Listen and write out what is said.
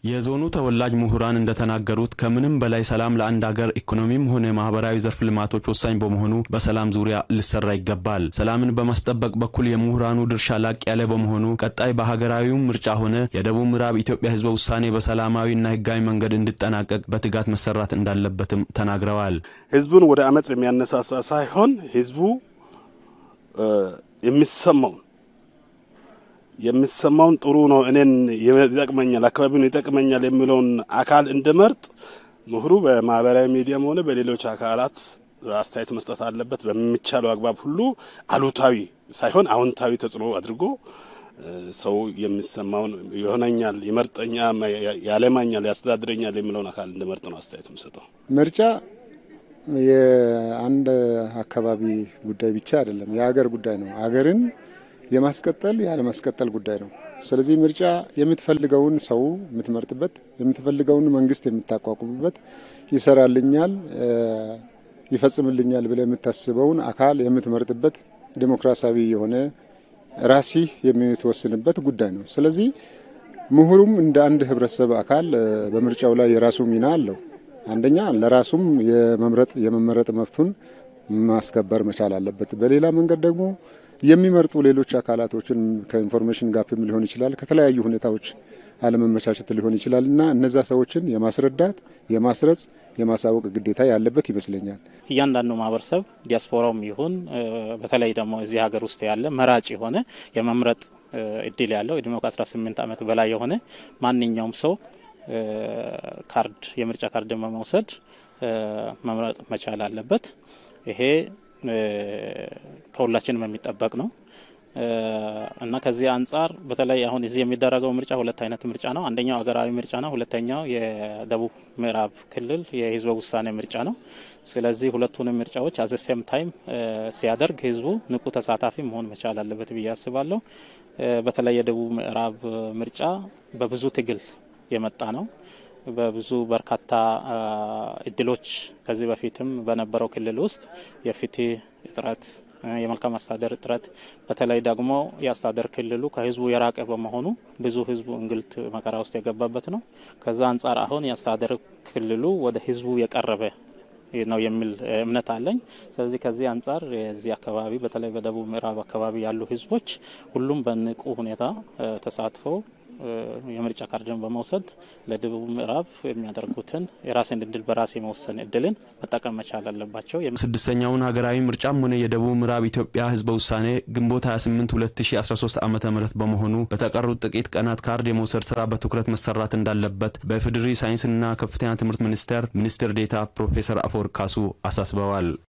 የዞኑ ተወላጅ ምሁራን እንደተናገሩት ከምንም በላይ ሰላም ለአንድ ሀገር ኢኮኖሚም ሆነ ማህበራዊ ዘርፍ ልማቶች ወሳኝ በመሆኑ በሰላም ዙሪያ ሊሰራ ይገባል። ሰላምን በማስጠበቅ በኩል የምሁራኑ ድርሻ ላቅ ያለ በመሆኑ ቀጣይ በሀገራዊው ምርጫ ሆነ የደቡብ ምዕራብ ኢትዮጵያ ህዝበ ውሳኔ በሰላማዊና ህጋዊ መንገድ እንዲጠናቀቅ በትጋት መሰራት እንዳለበትም ተናግረዋል። ህዝቡን ወደ አመፅ የሚያነሳሳ ሳይሆን ህዝቡ የሚሰማውን የሚሰማውን ጥሩ ነው፣ እኔን ይጠቅመኛል፣ አካባቢውን ይጠቅመኛል የሚለውን አካል እንድመርጥ ምሁሩ በማህበራዊ ሚዲያም ሆነ በሌሎች አካላት አስተያየት መስጠት አለበት። በሚቻለው አግባብ ሁሉ አሉታዊ ሳይሆን አዎንታዊ ተጽዕኖ አድርጎ ሰው የሚሰማውን ይሆነኛል፣ ይመርጠኛ፣ ያለማኛል፣ ያስተዳድረኛል የሚለውን አካል እንድመርጥ ነው አስተያየት የምሰጠው። ምርጫ የአንድ አካባቢ ጉዳይ ብቻ አይደለም፣ የሀገር ጉዳይ ነው። ሀገርን የማስቀጠል ያለማስቀጠል ጉዳይ ነው። ስለዚህ ምርጫ የምትፈልገውን ሰው የምትመርጥበት፣ የምትፈልገውን መንግስት የምታቋቁምበት፣ ይሰራልኛል፣ ይፈጽምልኛል ብለህ የምታስበውን አካል የምትመርጥበት ዲሞክራሲያዊ የሆነ ራሲ የምትወስንበት ጉዳይ ነው። ስለዚህ ምሁሩም እንደ አንድ ህብረተሰብ አካል በምርጫው ላይ የራሱ ሚና አለው። አንደኛ ለራሱም የመምረጥ የመመረጥ መብቱን ማስከበር መቻል አለበት። በሌላ መንገድ ደግሞ የሚመርጡ ሌሎች አካላቶችን ከኢንፎርሜሽን ጋፕም ሊሆን ይችላል፣ ከተለያዩ ሁኔታዎች አለመመቻቸት ሊሆን ይችላል እና እነዛ ሰዎችን የማስረዳት የማስረጽ የማሳወቅ ግዴታ ያለበት ይመስለኛል። እያንዳንዱ ማህበረሰብ ዲያስፖራውም ይሁን በተለይ ደግሞ እዚህ ሀገር ውስጥ ያለ መራጭ የሆነ የመምረጥ እድል ያለው እድሜው ከ18 ዓመት በላይ የሆነ ማንኛውም ሰው ካርድ የምርጫ ካርድ በመውሰድ መምረጥ መቻል አለበት። ይሄ ከሁላችንም የሚጠበቅ ነው እና ከዚህ አንጻር በተለይ አሁን እዚህ የሚደረገው ምርጫ ሁለት አይነት ምርጫ ነው። አንደኛው ሀገራዊ ምርጫ ነው። ሁለተኛው የደቡብ ምዕራብ ክልል የህዝበ ውሳኔ ምርጫ ነው። ስለዚህ ሁለቱንም ምርጫዎች አዘ ሴም ታይም ሲያደርግ ህዝቡ ንቁ ተሳታፊ መሆን መቻል አለበት ብዬ አስባለሁ። በተለይ የደቡብ ምዕራብ ምርጫ በብዙ ትግል የመጣ ነው። በብዙ በርካታ እድሎች ከዚህ በፊትም በነበረው ክልል ውስጥ የፍትህ እጥረት፣ የመልካም አስተዳደር እጥረት በተለይ ደግሞ የአስተዳደር ክልሉ ከህዝቡ የራቀ በመሆኑ ብዙ ህዝቡ እንግልት መከራ ውስጥ የገባበት ነው። ከዛ አንጻር አሁን የአስተዳደር ክልሉ ወደ ህዝቡ የቀረበ ነው የሚል እምነት አለኝ። ስለዚህ ከዚህ አንጻር የዚህ አካባቢ በተለይ በደቡብ ምዕራብ አካባቢ ያሉ ህዝቦች ሁሉም በንቁ ሁኔታ ተሳትፈው የምርጫ ካርድን በመውሰድ ለደቡብ ምዕራብ የሚያደርጉትን የራስን እድል በራስ የመወሰን እድልን መጠቀም መቻል አለባቸው። ስድስተኛውን ሀገራዊ ምርጫም ሆነ የደቡብ ምዕራብ ኢትዮጵያ ህዝበ ውሳኔ ግንቦት 28 2013 ዓ ም በመሆኑ በተቀሩት ጥቂት ቀናት ካርድ የመውሰድ ስራ በትኩረት መሰራት እንዳለበት በኢፌዴሪ ሳይንስና ከፍተኛ ትምህርት ሚኒስቴር ሚኒስትር ዴኤታ ፕሮፌሰር አፈወርቅ ካሱ አሳስበዋል።